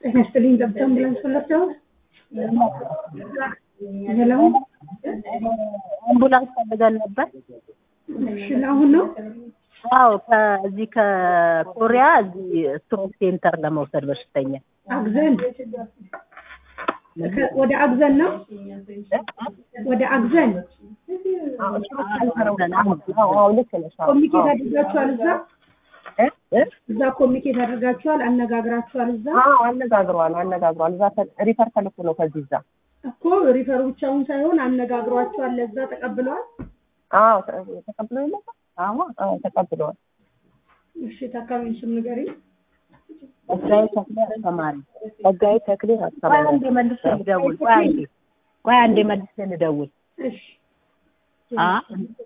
ጤና ይስጥልኝ ገብተን አምቡላንስ ፈለግተው ሄሎ አምቡላንስ ፈልገን ነበር። እሺ ለአሁን ነው አዎ ከዚህ ከኮሪያ እዚህ ስትሮክ ሴንተር ለመውሰድ በሽተኛ አግዘን ከ- ወደ አግዘን ነው ወደ አግዘን አዎ ልክ ነሽ። አዎ፣ ኮሚኒኬት አዎ። አድርጋችኋል እዛ እ? እ? እዛ ኮሚኒኬት አድርጋችኋል አነጋግራችኋል እዛ አዎ አነጋግሯል አነጋግሯል። እዛ ተ- ሪፈር ተልኮ ነው ከዚህ እዛ። እኮ ሪፈሩ ብቻውን ሳይሆን አነጋግሯችኋል ለዛ ተቀብለዋል አዎ ተ- ተቀብለው የለ አዎ አዎ ተቀብለዋል። እሺ ታካሚውን ስም ንገሪኝ ጸጋዬ ተክሌ አስተማሪ ጸጋዬ ተክሌ አስተማሪ። ቆይ አንዴ መልሼ ልደውል። ቆይ አንዴ ቆይ አንዴ መልሼ ልደውል። እሺ አ